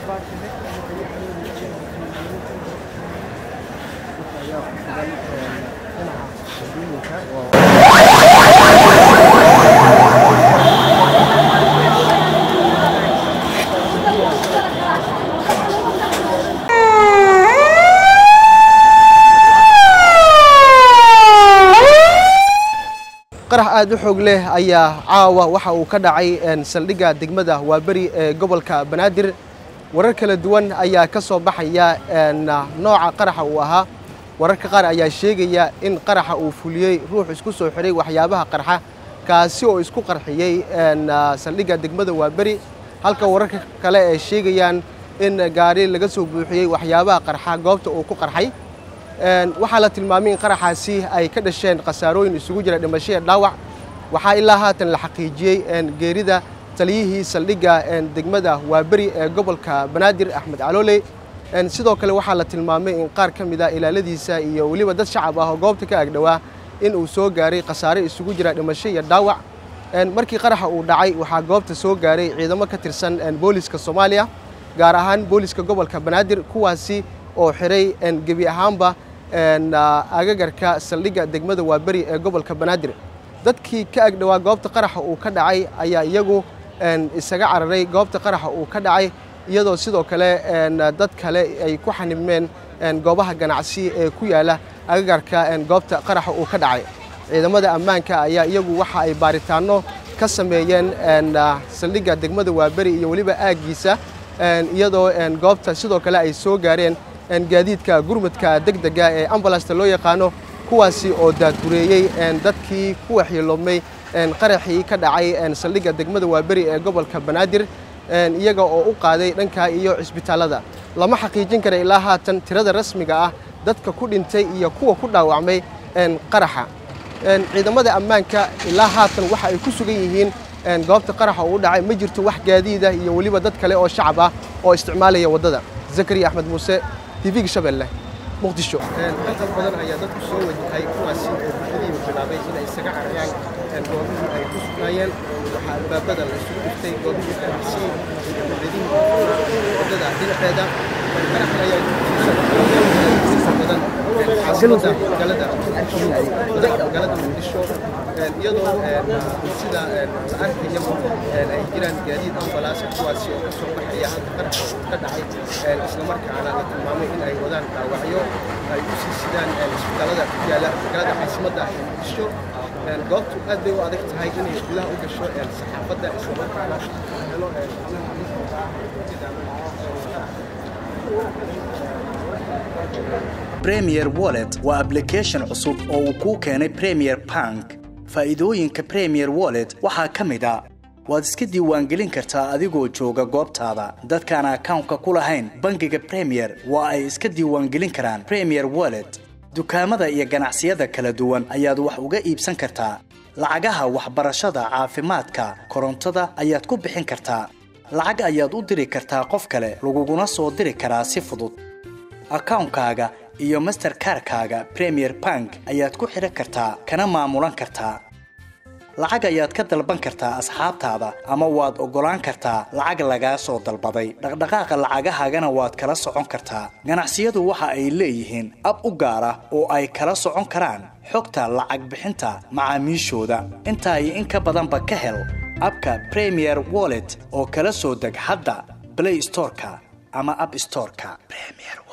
qarax aad u xoog leh ayaa caawa waxa uu ka dhacay saldhigga degmada waaberi ee gobolka banaadir warar kala duwan ayaa ka soo baxaya nooca qaraxa uu ahaa wararka qaar ayaa sheegaya in qaraxa uu fuliyey ruux isku soo xiray waxyaabaha qarxa kaasi oo isku qarxiyey saldhigga degmada waaberi halka wararka kale ay sheegayaan in gaari laga soo buuxiyey waxyaabaha qarxa goobta uu ku qarxay waxaa la tilmaamay in qaraxaasi ay ka dhasheen khasaarooyin isugu jira dhimasho iyo dhaawac waxaa ilaa haatan la xaqiijiyey geerida taliyihii saldhigga degmada waaberi ee gobolka banaadir axmed calooley sidoo kale waxaa la tilmaamay in qaar ka mid a ilaaladiisa iyo weliba dad shacab ah oo goobta ka agdhowaa in uu soo gaaray khasaare isugu jira dhimasho iyo dhaawac markii qaraxa uu dhacay waxaa goobta soo gaaray ciidamo ka tirsan booliska soomaaliya gaar ahaan booliska gobolka banaadir kuwaasi oo xiray gebi ahaanba agagarka saldhigga degmada waaberi ee gobolka banaadir dadkii ka agdhowaa goobta qaraxa uu ka dhacay ayaa iyagu isaga cararay goobta qaraxa uu ka dhacay iyadoo sidoo kale dad kale ay ku xanibmeen goobaha ganacsi ee ku yaala agagarka goobta qaraxa uu ka dhacay ciidamada ammaanka ayaa iyagu waxa ay baaritaanno ka sameeyeen saldhigga degmada waaberi iyo weliba aaggiisa iyadoo goobta sidoo kale ay soo gaareen gaadiidka gurmudka degdega ee ambalasta loo yaqaano kuwaasi oo daadgureeyey dadkii ku waxyeeloomay qaraxii ka dhacay saldhigga degmada waaberi ee gobolka banaadir iyaga oo u qaaday dhanka iyo cisbitaallada lama xaqiijin kara ilaa haatan tirada rasmiga ah dadka ku dhintay iyo kuwa ku dhaawacmay qaraxa ciidamada ammaanka ilaa haatan waxa ay ku sugan yihiin goobta qaraxa uu dhacay ma jirto wax gaadiida iyo weliba dad kale oo shacab ah oo isticmaalaya waddada zakariya axmed muuse tvga shabeelle muqdisho qalqal badan ayaa dadku soo wajahay kuwaasi oo bulshadiiba bilaabay inay isaga cararaan goobihii ay ku sugnaayeen waxaa albaabada la isugu dhiftay goobihii ganacsi iyo bulshadihii waddada dhinaceeda qaraxan ayaa inta badan caasimada magaalada magaalada muqdisho iyadoo sida la arkayaba ay jiraan gaadiid ambalaasa kuwaasi oo ka soo baxaya halka qaraxa ka dhacay islamarkaana la tilmaamay in ay wadaan dhaawacyo ay u sii sidaan isbitaalada ku yaala magaalada caasimadda ee muqdisho goobtu aad bay u adag tahay inay gudaha u gasho saxaafadda islamarkaana helo premier wallet waa application cusub oo uu kuu keenay premier bank faa'iidooyinka premier wallet waxaa ka mid a waad iska diiwaangelin kartaa adigoo jooga goobtaada dadkaan akawnka ku lahayn bangiga premier waa ay iska diiwaangelin karaan premier wallet dukaamada iyo ganacsiyada kala duwan ayaad wax uga iibsan kartaa lacagaha waxbarashada caafimaadka korontada ayaad ku bixin kartaa lacag ayaad u diri kartaa qof kale laguguna soo diri karaa si fudud akawnkaaga iyo masterkarkaaga premier bank ayaad ku xidhan kartaa kana maamulan kartaa lacag ayaad ka dalban kartaa asxaabtaada ama waad oggolaan kartaa lacag lagaa soo dalbaday dhaqdhaqaaqa lacagahaagana waad kala socon kartaa ganacsiyadu waxa ay leeyihiin ab u gaar ah oo ay kala socon karaan xogta lacag bixinta macaamiishooda intaa iyo in ka badanba ka hel abka premier wallet oo kala soo deg hadda blay storeka ama ab storeka